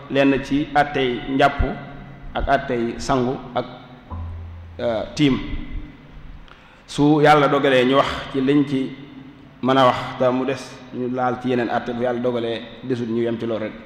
lenn ci attey njàpp ak attey sangu ak tiim su yàlla dogalee ñu wax ci liñ ci mën a wax te mu des ñu laal ci yeneen atte bu yàlla dogalee desut ñu yem ci loolu rek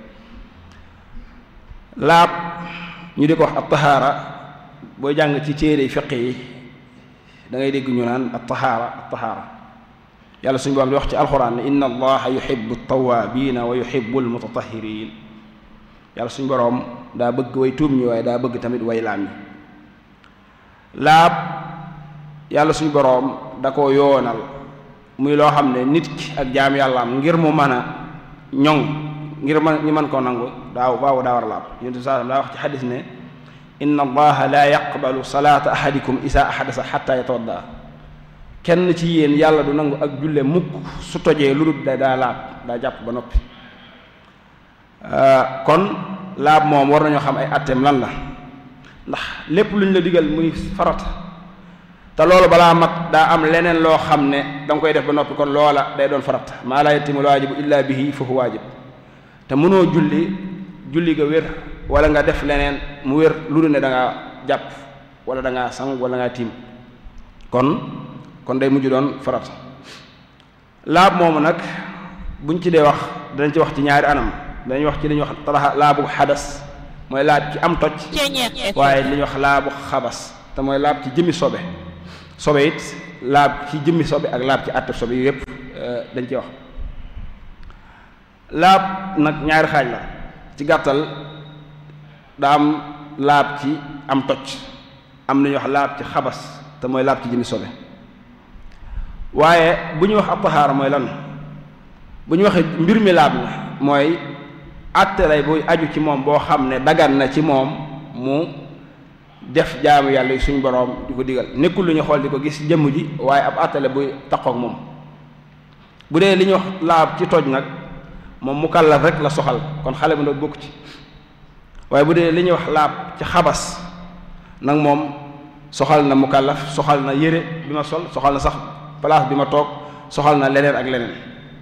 laab ñu di ko wax ab tahaara booy jàng ci téere fiq yi da ngay dégg ñu naan ab tahaara ab tahaara yàlla suñu borom di wax ci alxuraan ne inna allaha yuhibbu tawaabiina wa yuhibbu almutatahiriin yàlla suñu boroom daa bëgg way tuub ñi waaye daa bëgg tamit way laam ñi laab yàlla suñu boroom da ko yoonal muy loo xam ne nit ki ak jaam yàllaam ngir mu mën a ñoŋ ngir man ñu mën koo nangu daaw baaw daa war a laab yonent bi saa daa wax ci xadis ne inna allaha la yaqbalu salaata ahadikum isa ahadasa xatta yatawadda kenn ci yéen yàlla du nangu ak julle mukk su tojee lu dul da daa laab daa jàpp ba noppi kon laab moom war nañoo xam ay atteem lan la ndax lépp lu ñu la digal muy farata te loolu balaa mat daa am leneen loo xam ne da nga koy def ba noppi kon loola day doon farata maa laa yatimul waajibu illa bihi fa huwa waajib te mënoo julli julli ga wér wala nga def leneen mu wér lu dul ne da ngaa jàpp wala da ngaa sang wala ngaa tiim kon kon day mujj doon farata laab moomu nag buñ ci dee wax danañ ci wax ci ñaari anam dañuy wax ci li ñuy wax talaxa laabu xadas mooy laab ci am toj waaye li ñuy wax laabu xabas te mooy laab ci jëmmi sobe sobe it laab ci jëmmi sobe ak laab ci àtte sobe yu yépp dañ ciy wax laab nag ñaari xaaj la ci gàttal daa am laab ci am toj am na ñuy wax laab ci xabas te mooy laab ci jëmmi sobe waaye bu ñuy wax ab taxaara mooy lan bu ñu waxee mbir mi laab la mooy àtte lay buy aju ci moom boo xam ne dagan na ci moom mu def jaamu yàlla yi suñu boroom di ko digal nekkul lu ñu xool di ko gis jëmm ji waaye ab àtte la buy taqook moom bu dee li ñuy wax laab ci toj nag moom mu kàllaf rek la soxal kon xale bu ndaw bokk ci waaye bu dee li ñuy wax laab ci xabas nag moom soxal na mu kàllaf soxal na yére bi ma sol soxal na sax place bi ma toog soxal na leneen ak leneen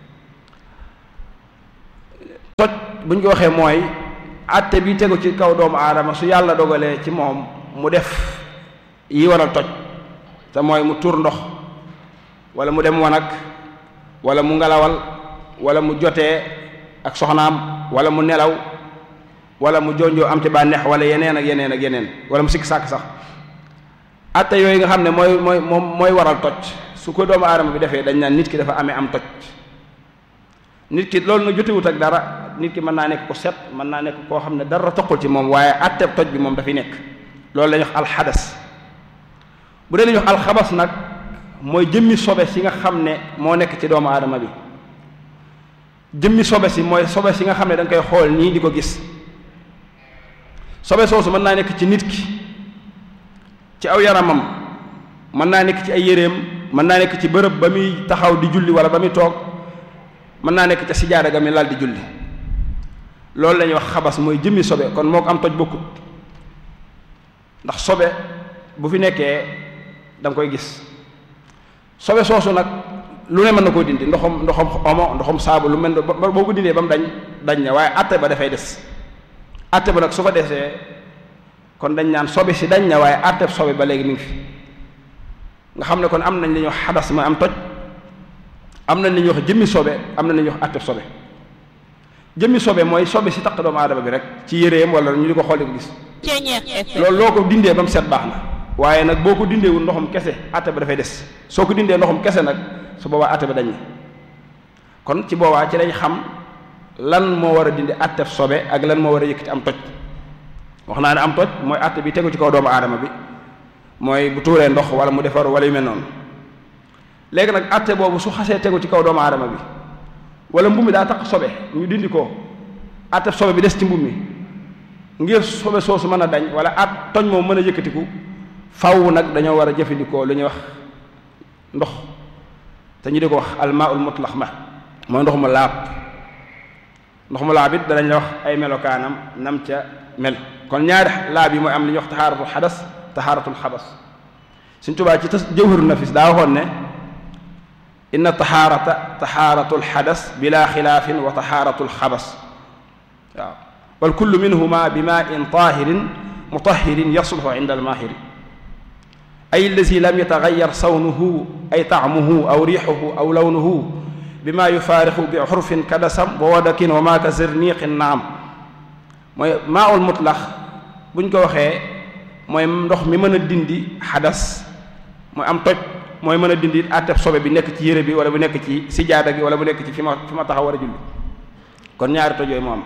toj bu ñu ko waxee mooy àtte bi tegu ci kaw doomu aadama su yàlla dogalee ci moom mu def yi waral toj te mooy mu tur ndox wala mu dem wanag wala mu ngelawal wala mu jotee ak soxnaam wala mu nelaw wala mu jonjoo am ci bànneex wala yeneen ak yeneen ak yeneen wala mu sikk sàkk sax àtte yooyu nga xam ne mooy mooy moom mooy waral toj su ko doomu aadama bi defee dañ naan nit ki dafa amee am toj nit ki loolu nag jotewut ak dara nit ki mën naa nekk ku set mën naa nekk koo xam ne dara toqul ci moom waaye atteb toj bi moom dafay nekk loolu la ñuy wax alxadas bu dee la ñuy wax alxabas nag mooy jëmmi sobe si nga xam ne moo nekk ci doomu aadama bi jëmmi sobe si mooy sobe si nga xam ne da nga koy xool nii di ko gis sobe soosu mën naa nekk ci nit ki ci aw yaramam mën naa nekk ci ay yéreem mën naa nekk ci bërëb ba muy taxaw di julli wala ba muy toog mën naa nekk ca sijaada ga mi lal di julli loolu la ñuy wax xabas mooy jëmmi sobe kon moo ko am toj bokkut ndax sobe bu fi nekkee da nga koy gis sobe soosu nag lu ne mën na koo dindi ndoxam ndoxam omo ndoxam saabu lu mel ba boo ko dindee ba mu dañ dañ na waaye atte ba dafay des atte ba nag su fa desee kon dañ naan sobe si dañ na waaye atte sobe ba léegi mi ngi fi nga xam ne kon am nañ li ñuy wax xadas mooy am toj am nañ li ñuy wax jëmmi sobe am nañ li ñuy wax atte sobe jëmmi sobe mooy sobe si taq doomu aadama bi rek ci yéreem wala ñu di ko xool di ko gis loolu loo ko dindee ba mu set baax na waaye nag boo ko dindeewul ndoxum kese atte ba dafay des soo ko dindee ndoxum kese nag su boobaa atte ba dañ na kon ci boobaa ci lañ xam lan moo war a dindi attef sobe ak lan moo war a yëkkati am toj wax naa ne am toj mooy atte bi tegu ci kaw doomu aadama bi mooy bu tuuree ndox wala mu defaru wala yu mel noonu léegi nag atte boobu su xasee tegu ci kaw doomu aadama bi wala mbubb mi daa tax sobe ñu dindi ko attef sobe bi des ci mbubb mi ngir sobe soosu mën a dañ wala at toñ moom mën a yëkkatiku faw nag dañoo war a jëfandikoo lu ñuy wax ndox te ñu di ko wax almaaul mutlax ma mooy ndox mu laab ndox mu laab it danañ la wax ay melokaanam nam ca mel kon ñaari laab yi mooy am li ñuy wax taxaaratul xadas taxaaratul xabas suñ tubaa ci tas jawharu nafis daa waxoon ne inna taxaarata taxaaratul xadas bila xilaafin wa taxaaratul xabas waaw wal kullu minhuma bi maa in taahirin mutahirin yasluhu inda almaahiri ay allazi lam yataxayar sawnuhu ay taamuhu aw riixuhu aw lawnuhu bima yufaarixu bi xurfin kadasam wa wadakin wa maa ka zirniqin naam mooy maa ul mutlax buñ ko waxee mooy ndox mi mën a dindi xadas mooy am toj mooy mën a dindi àtteb sobe bi nekk ci yére bi wala bu nekk ci sijaada gi wala bu nekk ci fi ma fi ma taxaw war a julli kon ñaari toj yooyu moo am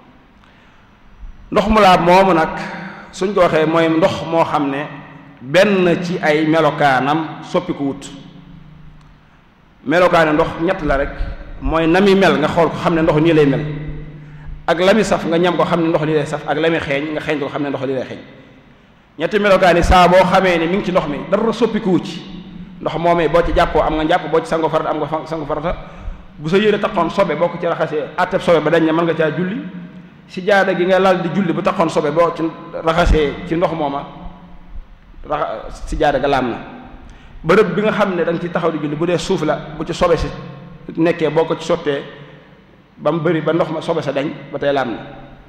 ndox mu laab moomu nag suñ ko waxee mooy ndox moo xam ne benn ci ay melokaanam soppiku wut melokaane ndox ñett la rek mooy na mi mel nga xool ko xam ne ndox nii lay mel ak la mi saf nga ñam ko xam ne ndox li lay saf ak la mi xeeñ nga xeeñ ko xam ne ndox li lay xeeñ ñetti melokaani saa boo xamee ne mi ngi ci ndox mi dara soppikuwu ci ndox moomee boo ci jàppoo am nga jàpp boo ci sango farata am nga sango farata bu sa yére taxoon sobe boo ko ci raxasee atteb sobe ba dañ ne mën nga caa julli si jaada gi nga lal di julli bu taxoon sobe boo ci raxasee ci ndox mooma raxa si jaada ga laam na bërëb bi nga xam ne da nga ci taxaw di julli bu dee suuf la bu ci sobe si nekkee boo ko ci sottee ba mu bëri ba ndox ma sobe sa dañ ba tey laam na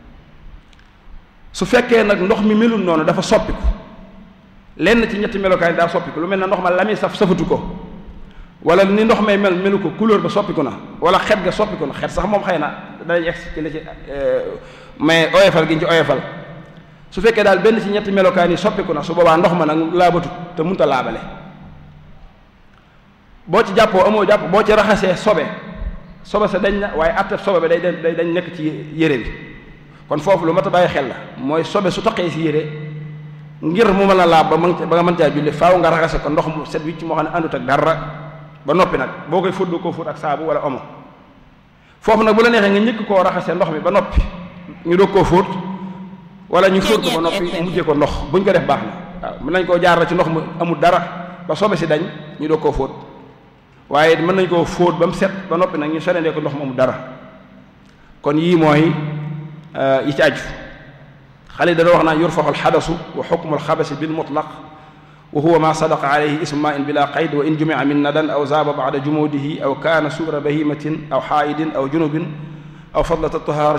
su fekkee nag ndox mi melul noonu dafa soppiku lenn ci ñetti melokaay daa soppiku lu mel ne ndox ma la muy saf safatu ko wala ni ndox may mel melu ko couleur ba soppiku na wala xet ga soppiku na xet sax moom xëy na danañ egg ci la ci mais oyofal gi ñu ci oyofal su fekkee daal benn ci ñetti melokaan yi soppiku na su boobaa ndox ma nag laabatut te munta laabale boo ci jàppoo amoo jàpp boo ci raxasee sobe sobe sa dañ na waaye atteb sobe ba day day dañ nekk ci yére bi kon foofu lu mat a bàyyi xel la mooy sobe su taqee si yére ngir mu mën a laab ba mën ba nga mën caa julli faaw nga raxase ko ndox mu set wicc moo xam ne àndut ak dara ba noppi nag boo koy fóot doo koo fóot ak saabu wala omo foofu nag bu la neexee nga njëkk koo raxase ndox mi ba noppi ñu doog koo fóot wala ñu fóot ko ba noppi mujjee ko ndox buñ ko def baax na waaw mën nañ koo jaar la ci ndox mu amul dara ba sobe si dañ ñu doog koo fóot waaye mën nañ koo fóot ba mu set ba noppi nag ñu sorendee ko ndox mu amul dara kon yii mooy yi ci aju xale dana wax naa yurfaxu alxadasu wa xukmu alxabasi bilmutlaq wa huwa ma sadaqa alayhi ismu ma in bila qayd wa in jumia min nadan aw zaaba bada jumudihi aw kaana suura bahimatin aw xaayidin aw junubin aw fadlat altahaara